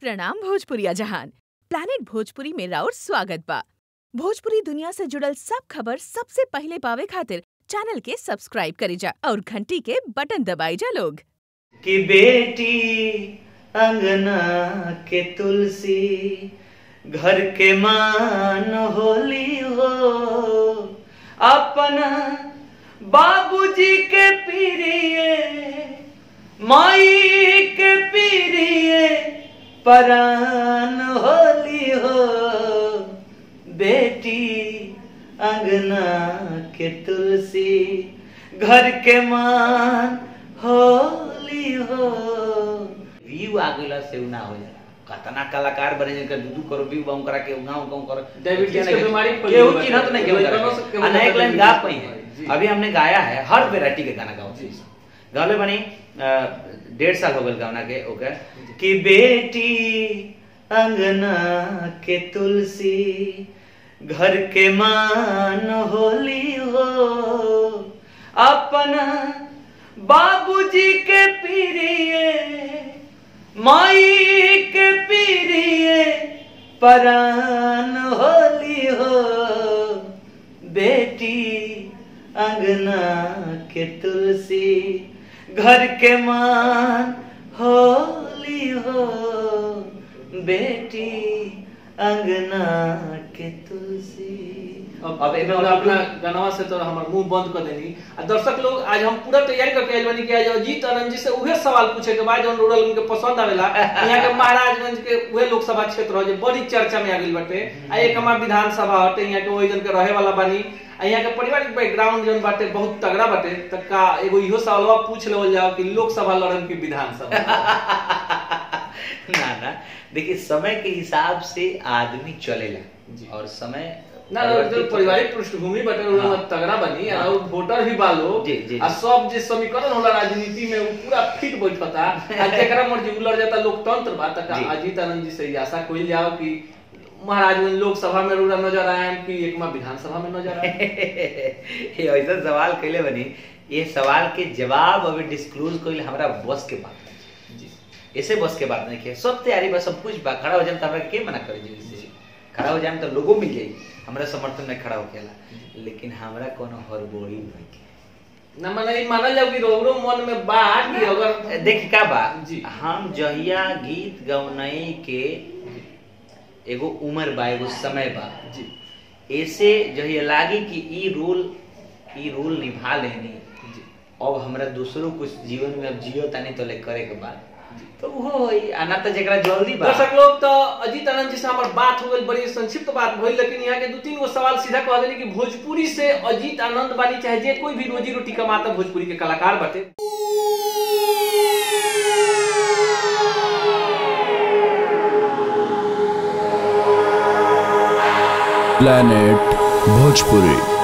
प्रणाम भोजपुरिया जहान प्लानिट भोजपुरी में राउर स्वागत बा भोजपुरी दुनिया से जुड़ल सब खबर सबसे पहले पावे खातिर चैनल के सब्सक्राइब करी जा और घंटी के बटन दबाई जा लोग कि बेटी अंगना के तुलसी घर के मान होली हो अपना बाबूजी के पीरिए माई के पीरिए परान होली हो बेटी अंगना के तुलसी घर के मान होली हो व्यू आ गइला से उ ना हो जाला कतना कलाकार बने जिनका दू दू करो व्यू बम करा के गाँव गाँव करो डायबिटीज के बीमारी फैल केहू गई चिन्हत नहीं केहू कोई करा कनो के। से केहू आ नया एक लाइन गा पाई है जी। अभी हमने गाया है हर वेराइटी के गाना गाओ गावले बनी अ, डेढ़ साल हो गए गाना के ओके कि बेटी अंगना के तुलसी घर के मान होली हो अपना बाबूजी के पीरिए माई के पीरिए परान होली हो बेटी अंगना के तुलसी घर के मान होली हो बेटी अंगना के तुलसी अब अब एमे अब और अपना गानवा से तो हमर मुंह बंद कर देनी आ दर्शक लोग आज हम पूरा तैयारी करके आइल बानी कि आज अजीत आनंद जी से उहे सवाल पूछे के बाद जौन रूरल उनके पसंद आवेला यहाँ के महाराजगंज के उहे लोकसभा क्षेत्र हो जे बड़ी चर्चा में आ गइल बाटे आ एक हमार विधानसभा हटे यहाँ के वही जन के रहे वाला बानी आ यहाँ के पारिवारिक बैकग्राउंड जौन बाटे बहुत तगड़ा बाटे त का एगो इहो सवालवा पूछ लेवल जाओ कि लोकसभा लड़न की विधानसभा ना ना देखिए समय के हिसाब से आदमी चलेला जी। और समय ना ना जो पारिवारिक पृष्ठभूमि बटे हाँ। हाँ। तगड़ा बनी हाँ। और वोटर भी बालो जी, जी, आ जी। सब जे समीकरण होला राजनीति में वो पूरा फिट बैठता आ जेकरा मर्जी उलट जाता लोकतंत्र बा तक जी। अजीत आनंद जी से ये आशा कोई जाओ कि महाराजगंज लोकसभा में रूरा नजर आए कि एक में विधानसभा में नजर आए ये ऐसा सवाल कैले बनी ये सवाल के जवाब अभी डिस्क्लोज कइल हमरा बस के बात नहीं जी ऐसे बस के बात नहीं किया सब तैयारी बा सब कुछ बा खड़ा हो जाए तो हमरा के मना करे जी से खड़ा हो जाए तो लोगों मिल जाई हमरा समर्थन में खड़ा होकेला लेकिन हमरा कोनो हड़बड़ी नहीं ना माने ई मानल जाओ कि रोरो मन में बा कि अगर देख का बा जी। हम जहिया गीत गौनई के एगो उम्र बा एगो समय बा जी ऐसे जहिया लागी कि ई रोल ई रोल निभा लेनी जी अब हमरा दूसरो कुछ जीवन में अब जियो तानी तो ले करे के बाद तो वो होई आना तो जेकरा जल्दी बा दर्शक लोग तो अजीत आनंद जी से हमार बात हो गई बड़ी संक्षिप्त बात भइल लेकिन यहाँ के दो तीन गो सवाल सीधा कह देनी कि भोजपुरी से अजीत आनंद बानी चाहे जे कोई भी रोजी रोटी कमाता भोजपुरी के कलाकार बटे planet bhojpuri